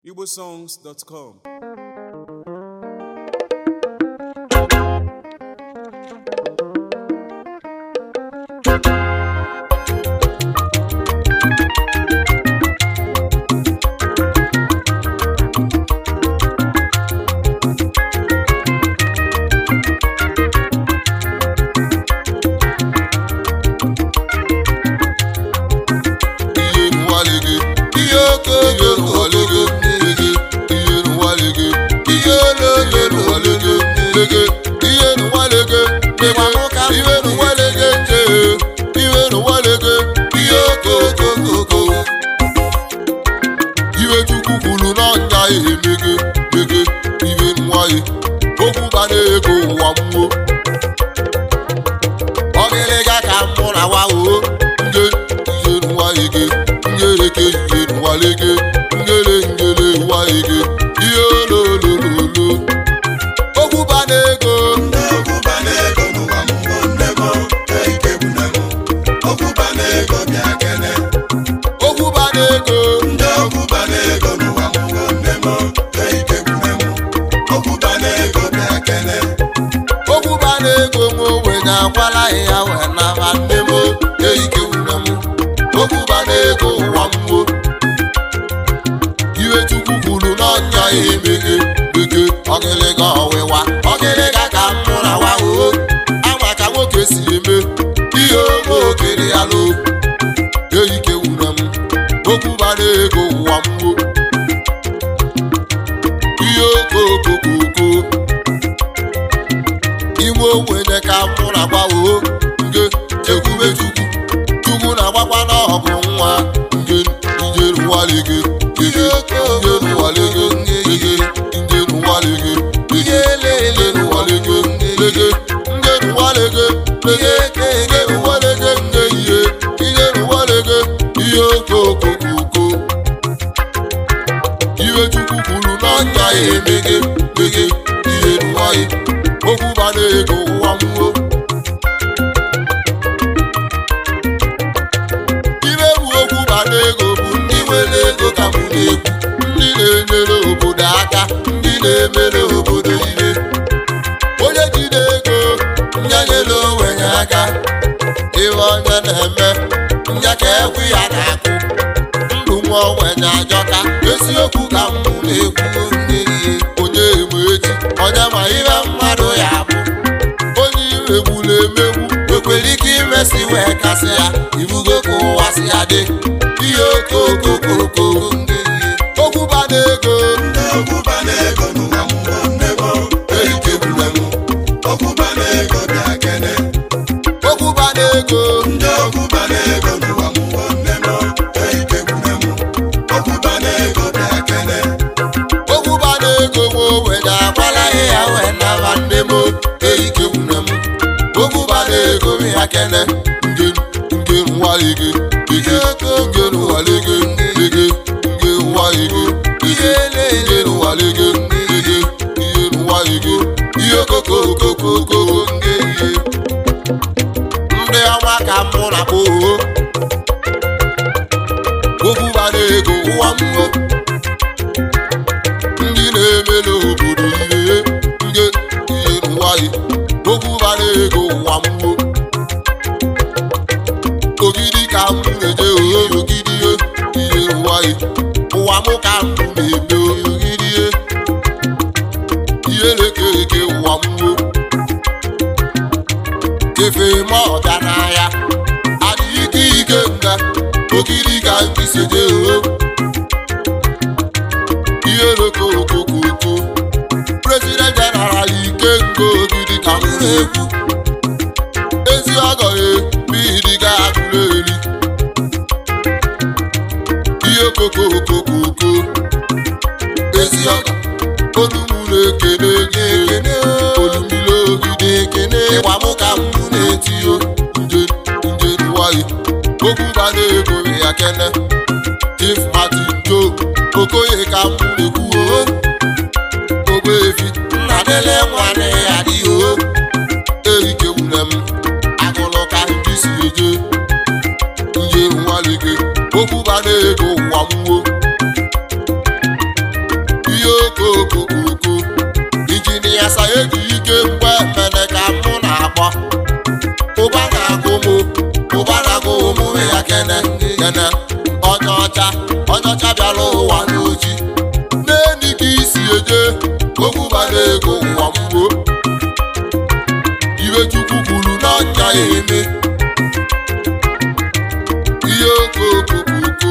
igbosongs.com ihe nwalege ihe okooko nwalege lege ihe nwalege ihe ololo nwalege lege ihe nwalege lege ihe nwalege nje ihe nwalege ihe okooko iwe chukwu kwuru n'ọnya emege lege ihe nwaye okwu bara ego ụwa mmụọ ọgịlịga ka mụ na wa o nge ijeru nwaige ngereke ijeru nwalege ngere ngere nwaige ihe ololololo okwu ba n'ego okwu ba n'ego okwu ba n'ego nwe ogbenye akwala ya wee naba nne m eike wune m okwu ba n'ego ụwa mmụọ iwe chukwu kwuru n'ọnya ya emeghe eke ọgịlịga ọwịwa ọgịlịga ka m mụ na wa o ama ka nwoke si eme ihe oge okere ya lo eike wune m okwu ba n'ego ụwa mmụọ ihe okokokoko ime ogbenye ka mụ na gbawo nge chekwube chukwu chukwu na-agbakwa n'ọgụ nwa nge njeruwalege ege njeruwalege ege njeruwalege ege njeruwalege lege njeruwalege lege njeruwalege nge ihe njeruwalege ihe okokokoko iwe chukwu kwuru n'ọnya ya emege mege ihe ruwaye okwu bara ego ụwa mmụọ iwe bụ okwu bara ego bụ ndị nwere ego ka mụ na-ekwu ndị na-enyere obodo aka ndị na-emere obodo ihe onye jide ego nya nyere onwenye aka ihe onye na-eme nya ka ekwu ya na-akụ ndụ nwa ogbenye ajọka eziokwu ka m na-ekwu ndị ihe onye eme echi onye ma ihe mmadụ ya bụ onye imegburu emegbu ekwere ike imesi wee kasị ya ibugo ka ụwa si ya dị ihe okokokoko ndị ihe okwu bana ego erikegbule m okwu bana ego okwu bana ego nwe ogbenye akwala ya wee naba nne m erikegbule m okwu bana ego m ya kene nge nge nwalige ige nge nwalige ige nge nwalige ige nge nwalige ige ihe nwalige ihe kokokokoko nge ihe ndị ọma ka mụ na kpoo okwu bara ego ụwa mmụọ ndị na-emere obodo ihe nge ihe nwanyị okwu bara ego ụwa mmụọ ogidi ka m na-eje ohe ogidi ihe ihe nwanyị ụwa mụ ka m na-eme ogidi ihe ihe na-eke ụwa mmụọ efe ma ọgaranya adịghị ike ike nga ogidi ka nkisi je ohe ihe rokokokoko president general ike nke ogidi ka m na-ekwu ezi ọgọghị bidiga agụrụ eri ihe kokokokoko ezi ọgọ olumụ na-ekene gị ekene olumile ogidi ekene ịgba mụ ka m na-etiyo nje nje nwanyị okwu bana ego ya kene chief martin joe okoye ka m na-ekwu o ogbeefi nna dele nwanne ya dị o erike wune m agụlụ ka ndị si eje nje nwalige okwu bana ego ụwa mmụọ okokokoko injinia sayeji ike mgbe mene ka mụ na-akpọ ụba na-agụ mụ ụba na-agụ ụmụ ya kene kene onye ọcha onye ọcha bịara ụwa n'oji n'eni ka isi eje okwubara ego ụwa mgbo iwe chukwu kwuru n'ọnya ya eme ihe okokokoko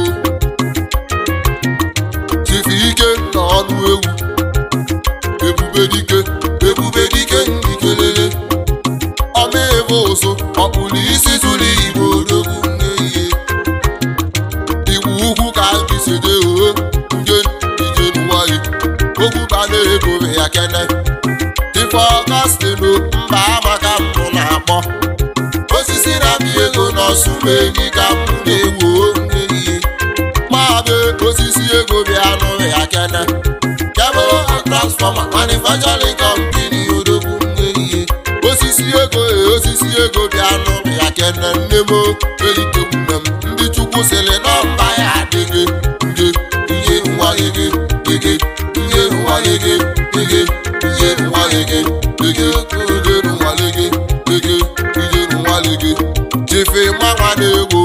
chifu ike na ọnụ ewu ebube dike ebube dike ndị kelele ọma ebe ụsụ ọkpụrụ isi tụrụ igbo odogwu n'ihe igbu ugwu ka bisede oo nje ije n'ụwaghị okwu bana ego ya kene ife ọgastinu mba amaka mbụ na-akpọ osisi na-amị ego n'ọsụma enyi ka mbụ na-ewu n'ihe mabe osisi ego bịa nụ ya kene kebụl transfọma manufacturing company odogwu n'ihe osisi ego e osisi ego bịa nụ ya kene nne m eyitegbune m ndị chukwu sịrị na mba ya adịghị nge ihe nwa gị gị ihe nwa gị gị gị ihe nwa gị gị gị ihe nwa gị gị gị ihe nwa gị chife mmanwa na-egbo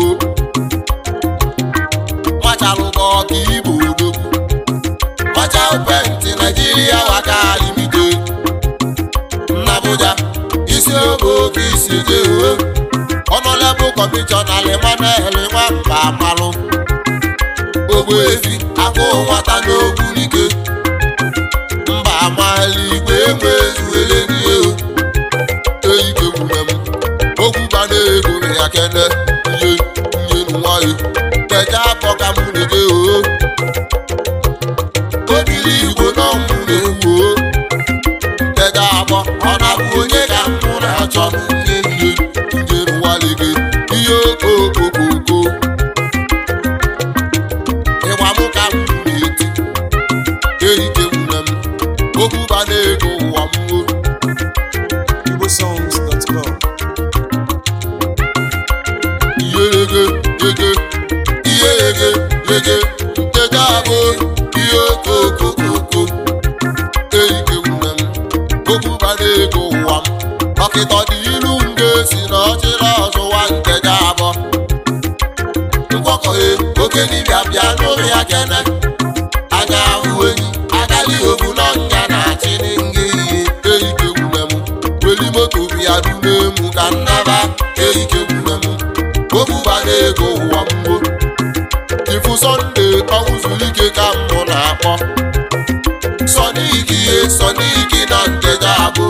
machalụba ọka ibu odogwu macha penti naijiria waka limite n'Abuja isi oge oke isi jee ọnọlebụ kọmishọna limanel nwamba amalụ ogbu efi akụ nwata n'ogbu n'ike mba amali igwe enwe ezuwele n'ihe eyike gwure m okwu bana ego ya kene ihe ihe nwanyị keja afọ ka mụ na-eje oo obili igbo nọ mụ na-ewu oo keja afọ ọ na-abụ onye ka mụ na-achọ ihe ihe ihe nwanyị gị ihe okokokoko ịgba mụ ka mụ na-eti erike gwure m okwu bana ego ụwa m oo igbosongs.com ihe ege ege ihe ege ege nkeja abụ ihe okokokoko eyike nwune m okwu bara ego ụwa m dọkịta dị ilu m ga-esi na ọchịrị ọzụwa nkeja abụ mgbọkọhe oke dibịa bịa n'ụlọ ya kene anya ahụ enyi agali obu n'ọnya na-achị n'nge ihe eyike nwune m weli moto bịa dune mụ ka nnaba eyike nwune m okwu bara ego ụwa mgbo ifu sọnde ọnwụ zuru ike ka mụ na-akpọ sọniki ihe sọniki na nkeja abụ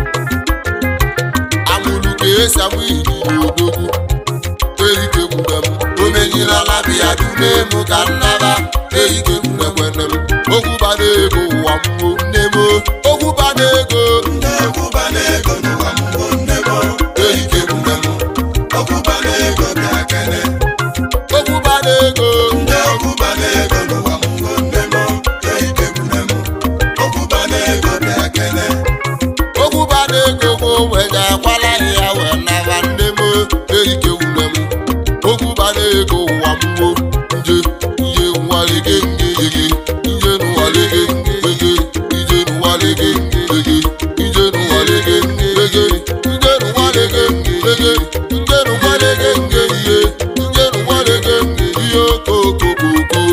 amụrụ ka esi amụ inyinya odogwu erike gwure m omenyirala biya dune mụ ka nnaba erike gwure kwene m okwu bara ego ụwa mgbo nne m okwu bara ego ndị ọkwụba na-ego n'ụwa mbụ nne m erike gwure m ọkwụba na-ego bịa kene okwu bara ego ndị ọkwụba na-ego n'ụwa mbụ nne m eike gwune m ọkwụba na-ego bịa kene okwu bara ego bụ wenye akwala ya wee naba nne m erike wune m okwu bara ego ụwa mgbo nje ihe nwalege ngege nje nwalege ngege ije nwalege ngege ije nwalege ngege nje nwalege ngege nje nwalege ngege ihe nje nwalege ngege ihe okokokoko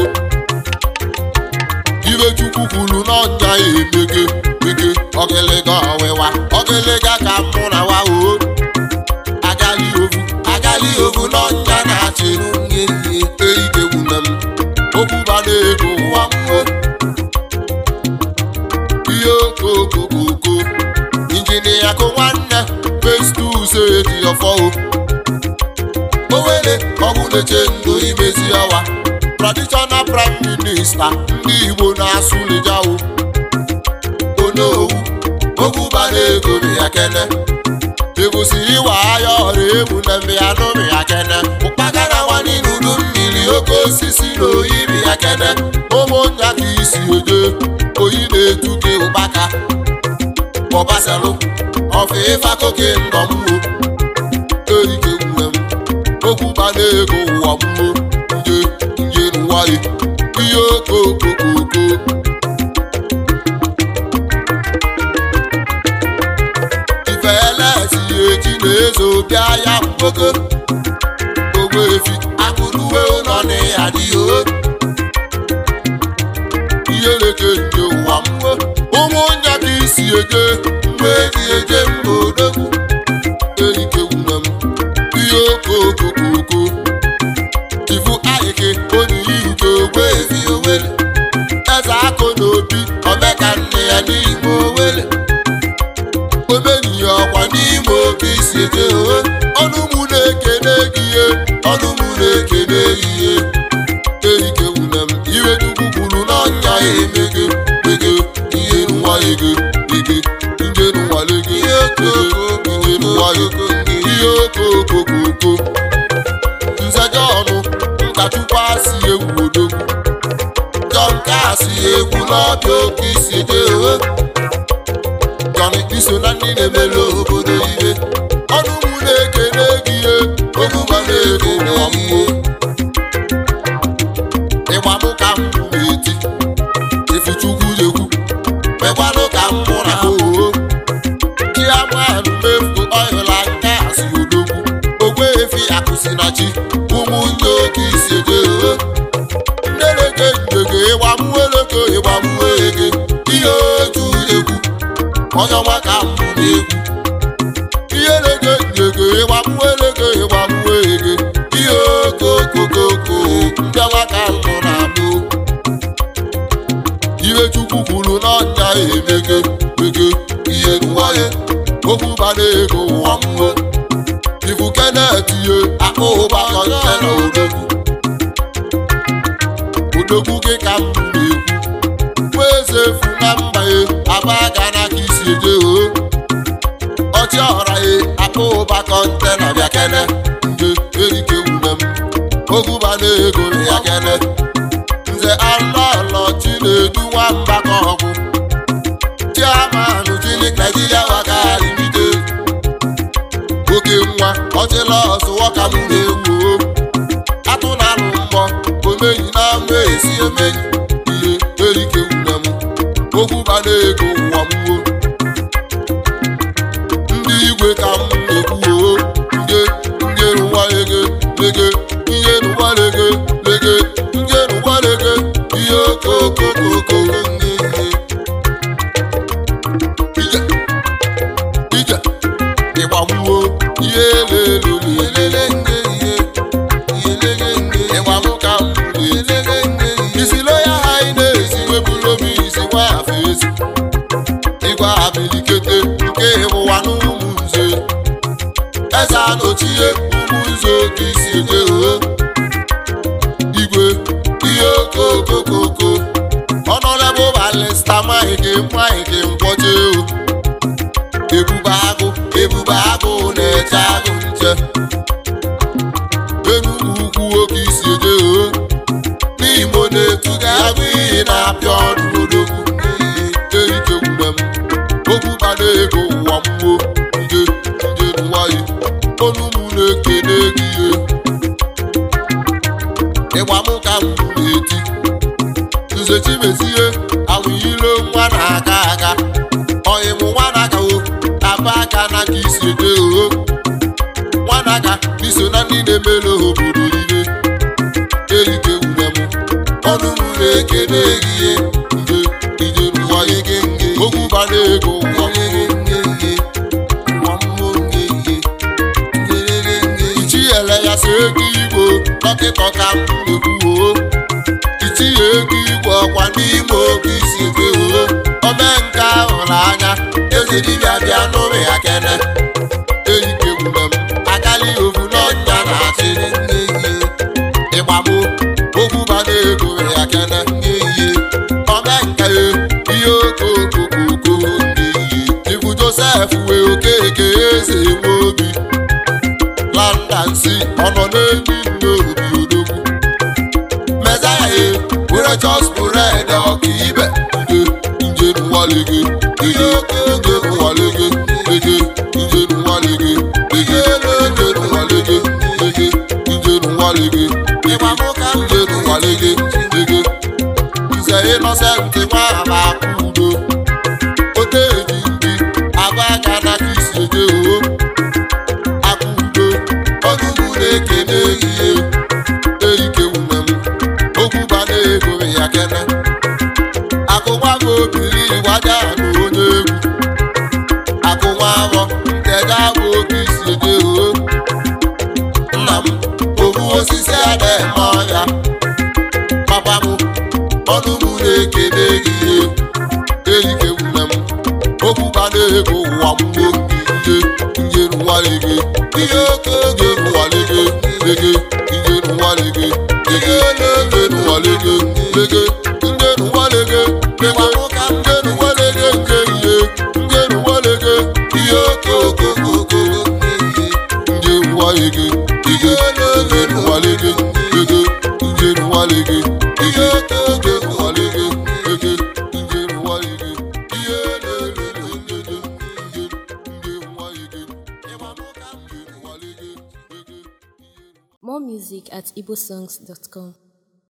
ibe chukwu kwuru n'ọnya ya emege mege ọgịlịga ọwịwa ọgịlịga ka mụ na wa o agali ovu agali ovu n'ọnya na-achị nwunye ihe eike gwune m okwu bara ego ụwa mmụọ ihe okokokoko injinia kụ nwanne festus eji ọfọ o owere ọgwụ na-eche ndụ imezi ọwa traditional prime minista ndị igbo na-asụ lijawo onowu okwu bara ego bụ ya kene ebusi iwa aya ọrụ ebu na mmịa n'ụmụ ya kene ụkpakara nwanyị n'udu mmiri oke osisi na oyi bụ ya kene ụmụnya ka isi eje oyi na-etu gị ụkpaka ọbasalụ ọfụ ịfakoke ndọ mmụọ erike gwure m okwu bara ego ụwa mmụọ nje nje n'ụwa ya ihe okokokoko nwoke ogbe efi akụruwe ụlọ na ya dị o ihe leke nke ụwa mmụọ ụmụ nya ka isi eje mgbe eji eje mba odogwu erike nwune m ihe okokokoko ifu ahịke onye ihuke ogbe efi owele eze akụ na obi omeka nne ya n'ime owele omeniya ọkwa n'ime oke isi eje ohe ọnụ mụ na-ekene gị ihe ọnụ mụ na-ekene gị ihe erike nwune m iwe chukwu kwuru n'ọnya ya emege mege ihe nwa ego ege nje nwa lege ihe okoko nje nwa ego ihe okokokoko nzaja ọnụ nkachukwu asị egwu odogwu jọn kasị egwu n'ọbịa oke isi dị ohe jọnị iso na ndị na-emere obodo ihe ọnụ mụ na-ekene gị ihe oguba na-ekene gị ihe ịgbanụ ka m na-eti ifuchukwu jekwu mekwanụ ka m mụ na oo chiamanụ mefu ọhịla nke asị odogwu ogwe efi akụsi na chi ụmụ ndị oke isi eje oo ndeleke njege ịgbamụeleke ịgbamụege ihe otu egwu onye ọma ka m na-egwu ihe leke njege ịgbamụeleke ịgbamụege ihe okokokoko ndị ọma ka m na-abụ ihe chukwu kwuru n'ọnya emege mege ihe nwaye okwu bara ego ụwa mmụọ ifu kenet ihe akpa ụba kọntena odogwu odogwu gị ka m na-ekwu nwa eze efu na mba ye aba ga na ka isi eje o ọchị ọra ye akpa ụba kọntena bịa kene nje erike wune m ogụba na ego ya kene nze alọlọ chinedu nwamba ka ọgwụ chiamanụ chinik naijiria waka imite oke nwa ọchịla ọsụwọka m na-ewu o atụ na alụ mmọ omenyi na ama esi emenyi ihe erike wune m okwu bana ego ụwa mwo ndị igwe ka m na-ekwu o nje nje rụwa ege lege ihe rụwa lege lege nje rụwa lege ihe okokokoko nge ihe ije ije ịgbamwo ihe elelele elele nge ihe ihe lege nge ịgbamụ ka m elele nge ihe isi loya ha ị na-esi webụrụ obi isi nwa afọ ezi ịgwa abilikete nke ịwụwa n'ụmụ nze eze anochie ụmụ nze oke isi eje ohe igwe ihe okokokoko ọnọdụ balista maghị maghị mkpọje o ebube agụ ebube agụ na-eche agụ nche enugwu ukwu oke isi eje ohe n'imo na-etuga agụ iyi na-apịa ọdụ odogwu erike gwure m okwu bana ego ụwa mmụọ nje nje nwayị onu mụ na-ekene gị ihe ịgba mụ ka m na-eti nze chimezie awụyilo nwa na-aga aga ọyịmụ nwa na-aga o aba aka na ka isi eje oho nwa na-aga iso na ndị na-emere obodo ihe erike gwure m ọnụ mụ na-ekene gị ihe nje ije n'ụwa ege nge okwu bana ego ụwa ege nge nge ụwa mmụọ nge nge ichinyere ya so ego igbo dọkịta ka m na-ekwu itinye ego igwe ọkwa n'ime oge isi ebe oo ome nke ahụrụ anya eze dibịa bịa n'ụlọ ya kene erike gwure m akali ovu n'ọnya na-achịrị nne ihe ịgbagbo okwu bana ego ya kene nne ihe ome nke ya ihe okokokoko nne ihe ibu josef wee okeke eze nwe obi landansi ọnọ n'enyi nne obi odogwu mezaya were chọspụred ọka ibe nje nje nwalege ege nje nwalege ege nje nwalege ege nje nwalege ege nje nwalege ịgbamụka nje nwalege ege nze ịnọsentị nwa ama udo oteji ndị aba aka na ka isi eje oo aka udo ịgbaja na onye egwu akụ nwa afọ nteja bụ oke isi eje o nna m obu osisi ada eme ọhịa papa m ọnụ m na-ekele gị ihe erike nwunye m okwu bana ego ụwa m gbo ihe njeru nwale gị ihe oke oge nwale gị lege njeru nwale gị lege njeru nwale gị lege njeru nwale gị lege njeru nwale gị nke ihe njeru nwale gị ihe oke oke oke njeru nwale gị lege njeru nwale gị lege njeru nwale gị ihe oke oke nwale gị lege njeru nwale gị ihe na-ere njeru njeru nwale gị ịgba mụka njeru nwale gị lege More music at igbosongs.com.